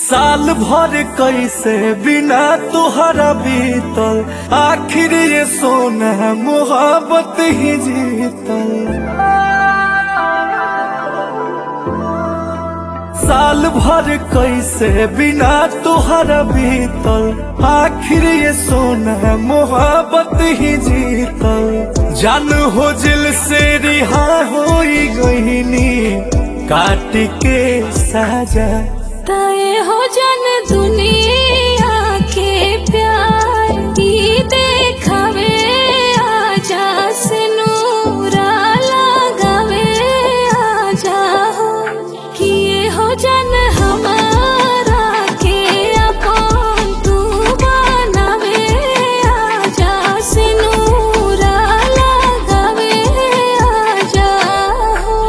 साल भर कैसे बिना तुहरा बीतल आखिर ये सोना मोहब्बत ही जीतल साल भर कैसे बिना तुहरा बीतल आखिर ये सोना मोहब्बत ही जीतल जान हो जिल से रिहा हो गईनी काट के साजा तय हो जन दुनिया के प्यार ई देखावे आजा से नूरा लगावे आजा हो किए हो जन हमारा के अपन तू बनावे आजा से नूरा लगावे आजा हो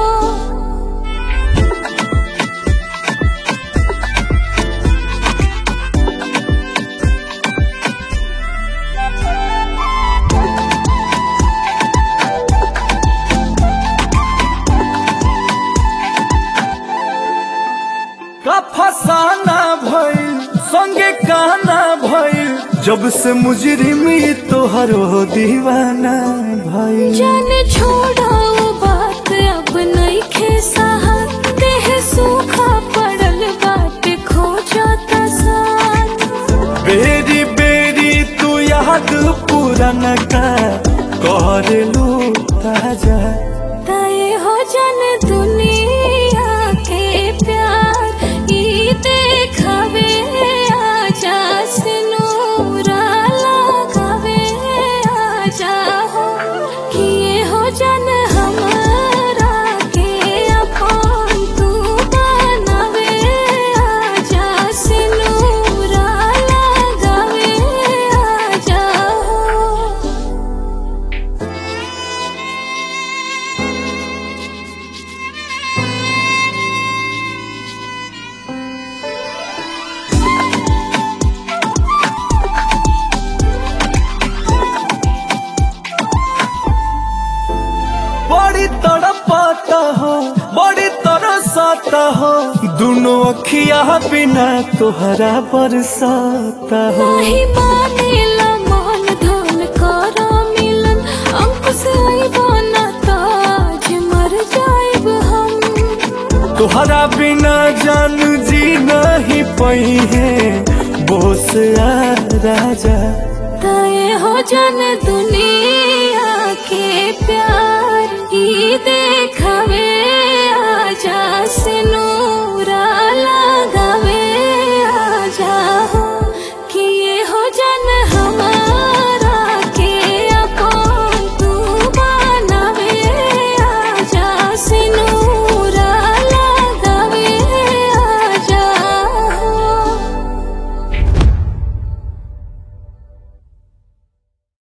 का फसाना भइल संगे गाना भइल जब से मुजरिमी तोहरो दीवाना भइल जान छोड़ाओ बात अब नहीं खे साहत देह सूखा पड़ल बाट खो जाता साथ बेरी बेरी तू याद पुराना का कर लू ताजा तय हो जन दुनिया के प्यार ई देखावे आजा से नूरा लगावे आजा हो किए हो जन हमारा के अपन तू बनावे आजा से नूरा लगावे आजा हो बड़ी तड़पाता हो बड़ी तरसाता हो दोनों अखिया बिना तोहरा बरसाता हो नाही मानेला मन धन कर मिलन अंकुश आइबो न ताज मर जाइब हम तोहरा बिना जान जी नहीं पई है बोस आ राजा तय हो जन दुनिया के प्यार ई देखावे